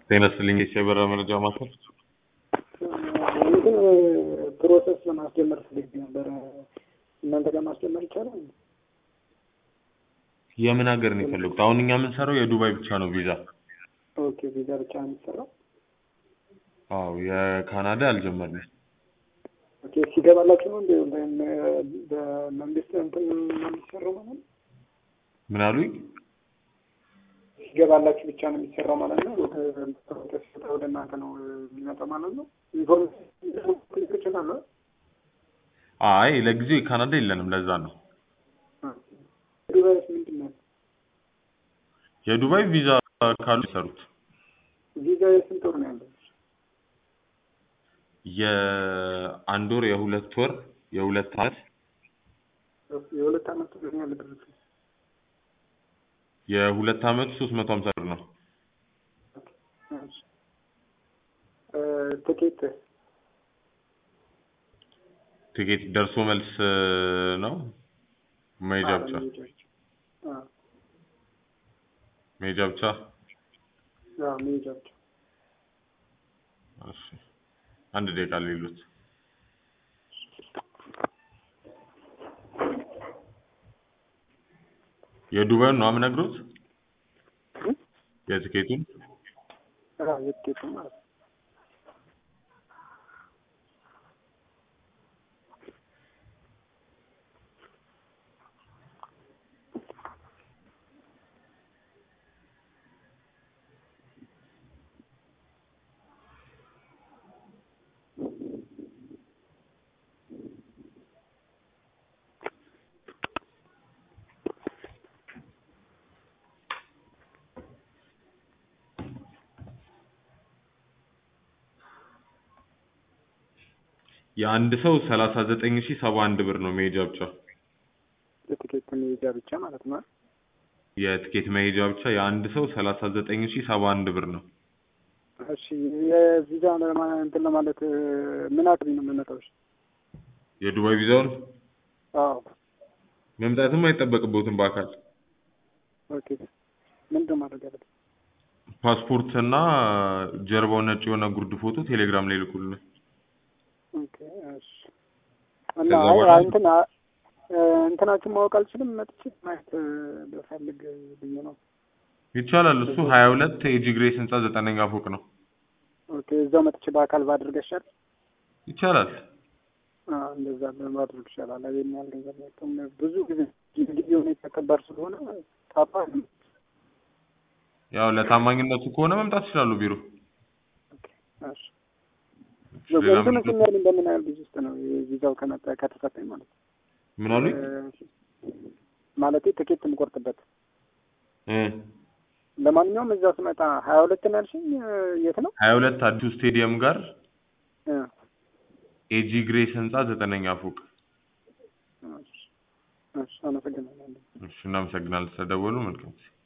ጤና ይስጥልኝ የሳይበር መረጃ ማዕከል። እንትን ፕሮሰስ ለማስጀመር ፈልጌ ነበረ። እናንተ ጋር ማስጀመር ይቻላል? የምን ሀገር ነው የፈለጉት? አሁን እኛ የምንሰራው የዱባይ ብቻ ነው ቪዛ። ኦኬ ቪዛ ብቻ ነው የሚሰራው? አዎ የካናዳ አልጀመርንም። ኦኬ ሲገባላችሁ ነው እንደ በመንግስት እንትን ነው የሚሰራው ማለት ነው? ምን አሉኝ? ሲገባላችሁ ብቻ ነው የሚሰራው ማለት ነው? ፕሮሰስ ወደ እናንተ ነው የሚመጣው ማለት ነው? ኢንፎርሜሽን ይችላል? አይ ለጊዜው የካናዳ የለንም፣ ለዛ ነው። ዱባይስ ምንድን ነው? የዱባይ ቪዛ ካሉ ይሰሩት። ቪዛ የስንት ወር ነው ያለው? የአንድ ወር፣ የሁለት ወር፣ የሁለት አመት፣ የሁለት አመት ምን ያህል ብር? የሁለት አመቱ ሶስት መቶ ሀምሳ ብር ነው። ትኬት ቲኬት ደርሶ መልስ ነው መሄጃ ብቻ? መሄጃ ብቻ? መሄጃ ብቻ። እሺ አንድ ደቂቃ ሌሉት የዱባዩን ነው የምነግሮት? የትኬቱን የትኬቱን ማለት ነው። የአንድ ሰው ሰላሳ ዘጠኝ ሺህ ሰባ አንድ ብር ነው መሄጃ ብቻ። የትኬት መሄጃ ብቻ ማለት ነው። የትኬት መሄጃ ብቻ የአንድ ሰው ሰላሳ ዘጠኝ ሺህ ሰባ አንድ ብር ነው። እሺ የቪዛ እንትን ለማለት ምን አቅሪ ነው የምመጣው? እሺ የዱባይ ቪዛውን አዎ መምጣትም አይጠበቅበትም በአካል ኦኬ። ምንድን ማድረግ ያለብን? ፓስፖርት እና ጀርባው ነጭ የሆነ ጉርድ ፎቶ ቴሌግራም ላይ ልኩልን። ኦኬ እሺ። እና ከዛ አይ በኋላ- እንትን እንትናችሁን ማወቅ አልችልም። መጥቼ ማየት ብፈልግ ብዬ ነው። ይቻላል። እሱ ሀያ ሁለት የጂ ግሬስ ህንጻ ዘጠነኛ ፎቅ ነው። ኦኬ እዛው መጥቼ በአካል ባድርግ ይሻል? ይቻላል። አዎ እንደዛ ማድረግ ይሻላል። ይሄን ያህል ገንዘብ አይቶም ብዙ ጊዜ ጊዜ ሁኔታ ከባድ ስለሆነ ታባ ያው ለታማኝነቱ ከሆነ መምጣት ይችላሉ ቢሮ። እሺ ሌላ እንትኑ ምን- ስሚያል እንደምን ያህል ጊዜ ውስጥ ነው ቪዛው ከመጣ ከተሰጠኝ ማለት ነው? ምን አሉኝ? ማለቴ ትኬት የምቆርጥበት እ ለማንኛውም እዛ ስመጣ ሀያ ሁለት ነው ያልሽኝ የት ነው? ሀያ ሁለት አዲሱ ስቴዲየም ጋር እ ኤጂ ግሬስ ህንጻ ዘጠነኛ ፎቅ። እሺ እሺ አመሰግናለሁ። እሺ እናመሰግናለን ስለደወሉ። መልካም ጊዜ